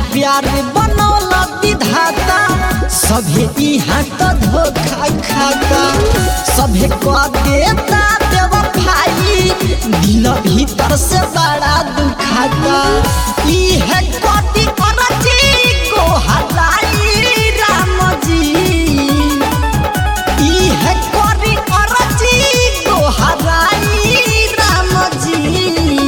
प्यार बनौला विधाता सभे यहाँ तो धोखा खाता सभे को देता बेवफाई दिल भीतर से बड़ा दुखाता ई है कोटि अरजी को हलाई राम जी ई है कोटि अरजी को हलाई राम जी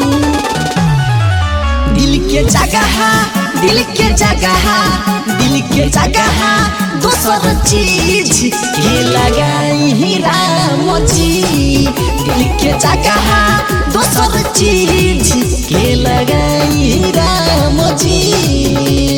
दिल के जगह दिल के जगह दिल के जगह दोसर चीज के लगाई ही राम जी दिल के जगह दोसर चीज के लगाई ही राम जी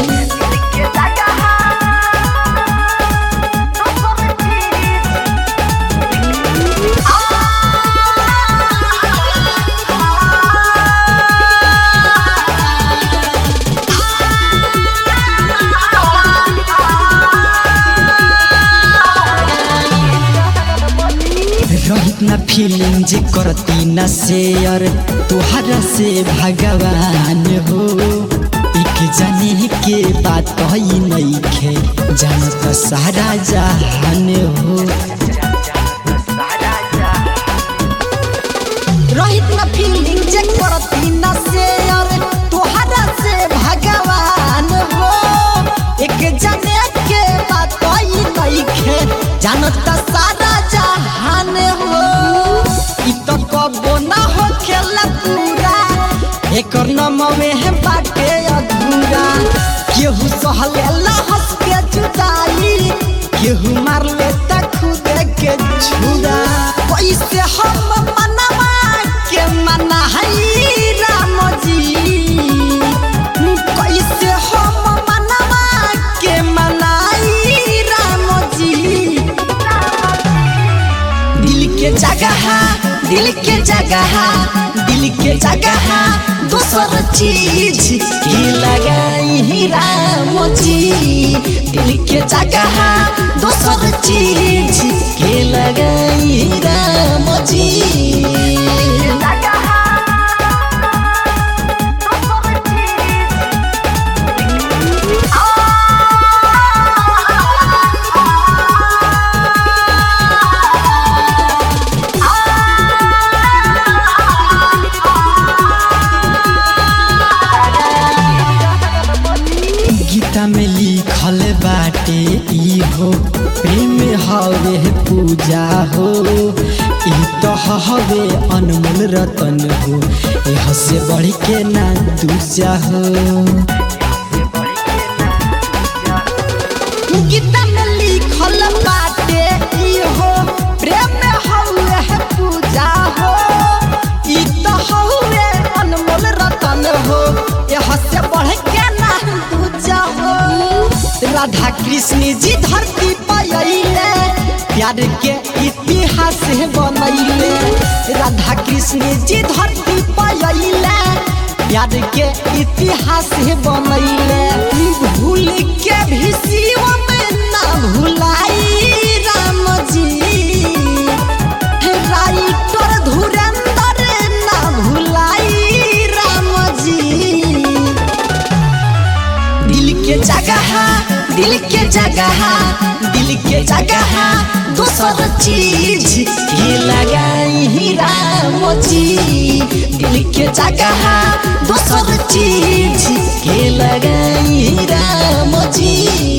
रहित ना फीलिंग जे करती ना शेयर तोहरा से भगवान हो एक जाने के बात ही नहीं खे जानत सारा जहान हो रहित ना फीलिंग जे करती ना शेयर तोहरा से भगवान हो एक जाने के बात ही नहीं खे जानत सारा जहान हो इ तो कबो ना हो खेला पूरा एकर नमवे है बाटे अधूरा केहू सहलेला हंस के जुदाई केहू मार लेता खुद के छुरा कैसे हम मनवा के मना है राम जी कैसे हम मनवा के मनाई राम जी दिल के जगह दिल के जगह दिल के जगह दोसर चीज के लगाई ही राम जी दिल के जगह दोसर चीज के लगाई ही राम जी गीता में लिखल बाटे ई हो प्रेम हवे पूजा हो ई तो हवे अनमोल रतन हो यह से बढ़ के ना दूजा हो गीता में लिखल बाटे ई हो प्रेम हवे पूजा हो ई तो हवे अनमोल रतन हो यह से बढ़ के ना दूजा हो राधा कृष्ण जी धरती पर अइले प्यार के इतिहास बनैले राधा कृष्ण जी धरती पर अइले प्यार के इतिहास बनैले भूल के भी शिव में ना भुलाई राम जी राइटर धुरंधर ना भुलाई राम जी दिल के जगह दिल के जगह दिल के जगह दोसर चीज के लगाई ही राम जी दिल के जगह दोसर चीज के लगाई ही राम जी